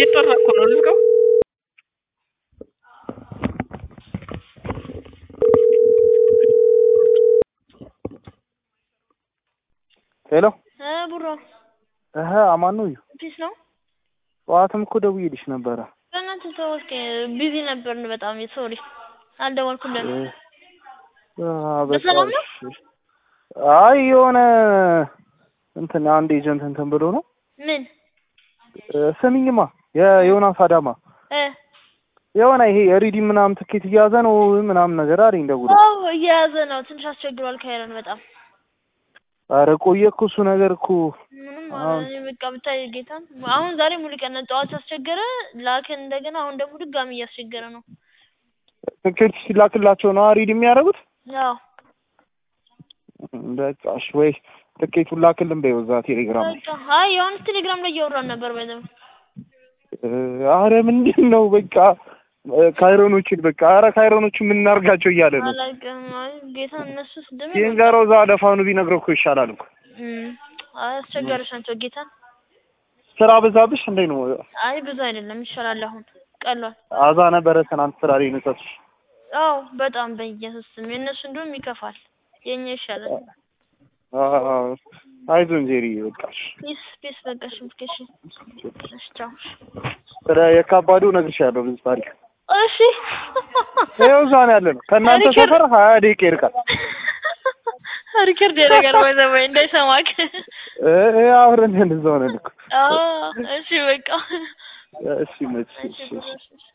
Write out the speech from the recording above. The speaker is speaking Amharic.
እየጠራ እኮ ነው ልዝጋው። ሄሎ እ ቡሮ እህ አማን ነው። ፒስ ነው። ጠዋትም እኮ ደውዬልሽ ነበረ። በእናትህ ተው እስኪ ቢዚ ነበርን በጣም ሶሪ አልደወልኩልንም። አ፣ በቃ በሰላም ነው? እሺ። አይ የሆነ እንትን አንድ ኤጀንት እንትን ብሎ ነው። ምን እ፣ ስሚኝማ የዮናስ አዳማ እ የሆነ ይሄ የሪዲም ምናምን ትኬት እያዘ ነው ምናምን ነገር አለኝ ደውሎ። አዎ እየያዘ ነው። ትንሽ አስቸግሯል ካይረን በጣም ኧረ ቆየ እኮ እሱ ነገር እኮ ምንም አሁን- እኔ በቃ ብታይ ጌታን አሁን ዛሬ ሙሉ ቀን ጠዋት አስቸገረ ላክን እንደገና አሁን ደግሞ ድጋሚ እያስቸገረ ነው። ትኬት ሲላክላቸው ነው ሪድ የሚያደርጉት። አዎ በቃ እሺ ወይ ትኬቱን ላክልን በይው እዛ ቴሌግራም ላይ። በቃ አይ የሆነ ቴሌግራም ላይ እያወራን ነበር በደም እ፣ ኧረ ምንድን ነው በቃ እ፣ ካይሮኖችን በቃ ኧረ ካይሮኖችን ምን እናድርጋቸው እያለ ነው። አላውቅም። አይ ጌታ እነሱስ ደም ሲንገረው እዛ ለፋኑ ቢነግረው እኮ ይሻላል እኮ። አይ አስቸጋሪዎች ናቸው ጌታ። ስራ በዛብሽ እንዴ ነው? አይ ብዙ አይደለም ይሻላል። አሁን ቀሏል። አዛ ነበረ ትናንት ስራ ላይ ነሳች። አዎ በጣም በኢየሱስ ስም የእነሱ እንደውም ይከፋል፣ የኛ ይሻላል። አይዞን ጄሪ በቃሽ። ፒስ ፒስ በቃ ሽምኬሽ እሺ ቻው። ስለ የካባዱ እነግርሻለሁ ብዙ ታሪክ። እሺ ይኸው እዛ ነው ያለ ነው። ከእናንተ ሪከርድ- ሰፈር ሀያ ደቂቃ ይርቃል። ሪከርድ ያደርጋል ወይ ዘመን እንዳይሰማክ። እ፣ እ፣ አብረን እንደዛው ነን እኮ። አዎ እሺ በቃ እሺ መች እሺ እሺ ብሎ እሺ እሺ